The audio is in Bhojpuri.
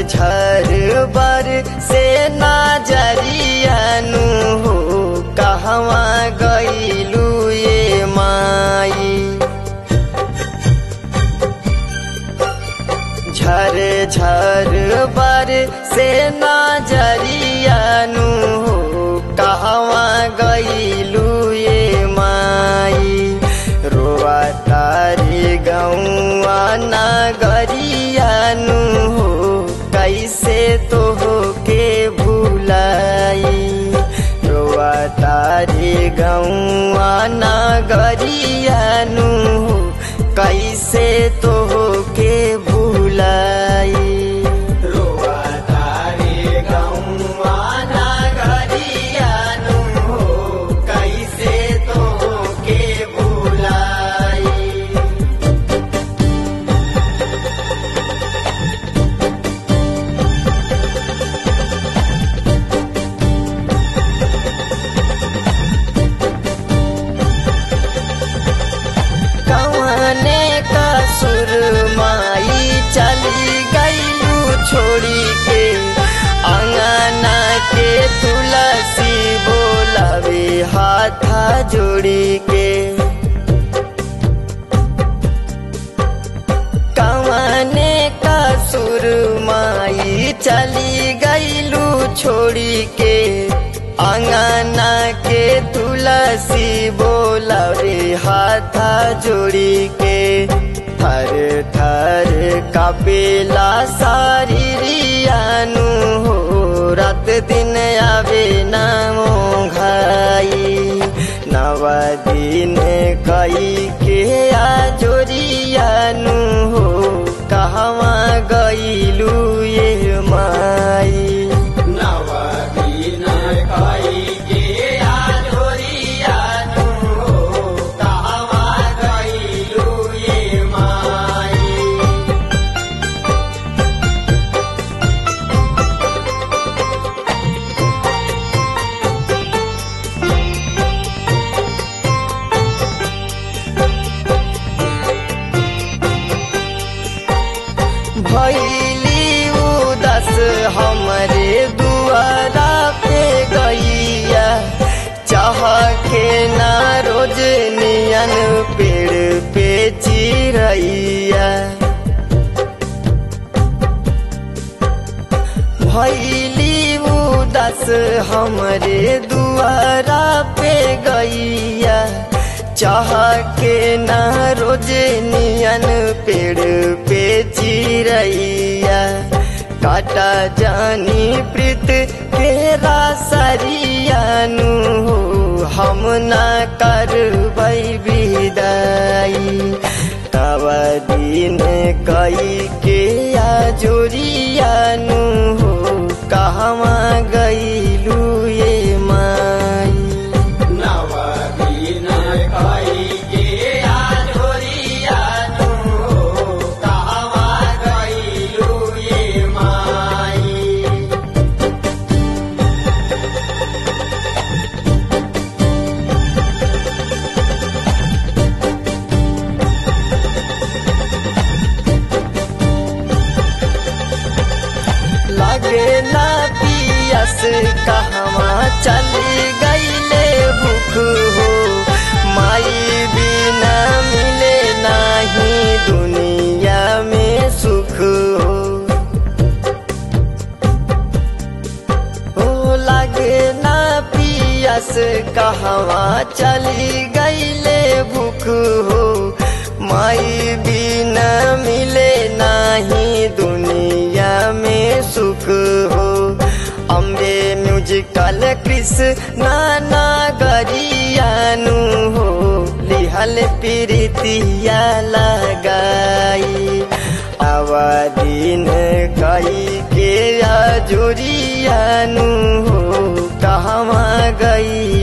झर बर से नाजरियानु हो कहवा गईलू ये माई झर झर बर से नाजरियानु हो कहवा गईलू ये माई रोवा तारी गौआ नगरियानु हो कैसे तो हो के भूलाई रोवा तारी गौआ नगरियानु हो कैसे तो हो के भूलाई रोवा तारी गौआ नगरियानु हो कैसे तो हो के भूलाई कवने का सुरमाई चली गईलू छोड़ी के अंगना के तुलसी बोलावे हाथा जोड़ी के कवने का सुरमाई चली गईलू छोड़ी के अंगना के तुलसी बोला रे हाथा जोड़ी के थर थर कपेला सारी रियानु हो रात दिन आवे नामो घाई नव दिन कई के आजोरियानु हो कहवा गईलू ये माई भैली उदस हमरे दुआरा पे गैया चाह के ना रोज नियन पेड़ पे चिरैया भैली उदस हमरे दुआरा पे गैया चाह के ना रोज नियन पेड़ पे चिरैया काटा जानी प्रीत के रासरियानु हो हम ना कर विदाई तब दिन कई के आजोरियानु हो कहवा गईलू ये माई लगे ना पियस कहवा चली गईले भूख हो माई बिना मिले नाही दुनिया में सुख हो हो लगे ना पियस कहवा चली गईले भूख हो माई बिना मिले नाही दुनिया में सुख हो अम्बे म्यूजिकल कृष्ण नागरियानु हो लिहल प्रीतिया लगाई आवादीन कई के आजुरियानु हो कहवा गई